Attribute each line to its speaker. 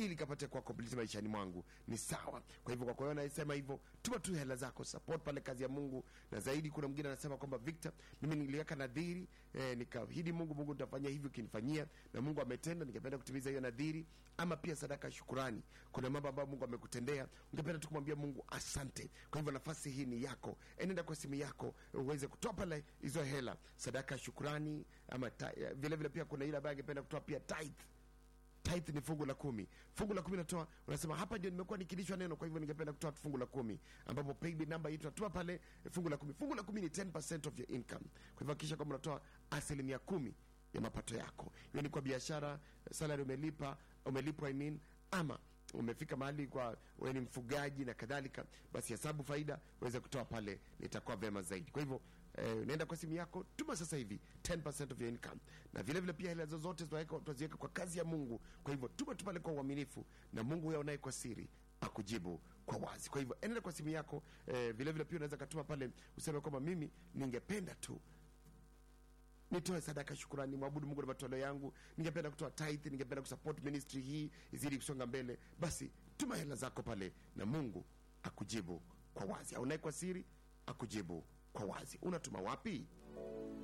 Speaker 1: ili kapate kuwa complete maishani mwangu ni sawa kwa hivyo kwa kwa hiyo anayesema hivyo tuma tu hela zako support pale kazi ya mungu na zaidi kuna mwingine anasema kwamba victor mimi niliweka nadhiri eh, nikaahidi mungu mungu nitafanya hivi ukinifanyia na mungu ametenda ningependa kutimiza hiyo nadhiri ama pia sadaka ya shukurani kuna mambo ambayo mungu amekutendea ungependa tu kumwambia mungu asante kwa hivyo nafasi hii ni yako enenda kwa simu yako uweze kutoa pale hizo hela sadaka ya shukurani ama ta, eh, vile vile pia kuna ile ambayo angependa kutoa pia tithe tithe ni fungu la kumi fungu la kumi natoa unasema hapa ndio nimekuwa nikilishwa neno kwa hivyo ningependa kutoa fungu la kumi ambapo paybill namba hii tunatoa pale eh, fungu la kumi fungu la kumi ni 10% of your income kwa hivyo hakikisha kwamba unatoa asilimia kumi ya mapato yako hiyo ni kwa biashara salary umelipa umelipwa I mean, ama umefika mahali kwa wewe ni mfugaji na kadhalika basi hesabu faida uweze kutoa pale litakuwa vema zaidi kwa hivyo eh, unaenda kwa simu yako tuma sasa hivi 10% of your income na vile vile pia hela zozote tunaweka- tunaziweka kwa kazi ya mungu kwa hivyo tuma tu pale kwa uaminifu na mungu huyo unaye kwa siri akujibu kwa wazi kwa hivyo endelea kwa simu yako eh, vile vile pia unaweza katuma pale useme kwamba mimi ningependa tu nitoe sadaka shukurani mwabudu mungu na matoleo yangu ningependa kutoa tithe ningependa kusupport ministry hii izidi kusonga mbele basi tuma hela zako pale na mungu akujibu kwa wazi au naye kwa siri akujibu kwa wazi unatuma wapi